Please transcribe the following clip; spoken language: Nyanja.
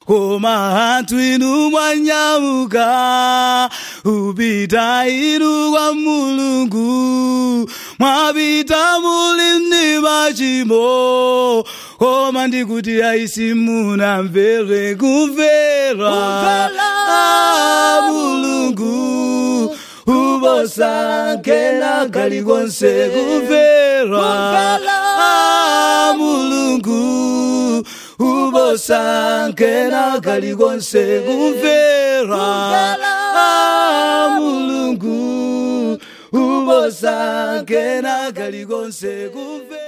koma anthu inu mwanyauka upita inu kwa mulungu mwapita muli ndi machimo koma ndikuti aisi munamvere kumvera Ah, mulungu ubosankena kalikonse kumvera Ah, mulungu ubosankena kalikonse kumvera Ah, mulungu ubosankena kalikonse kumvera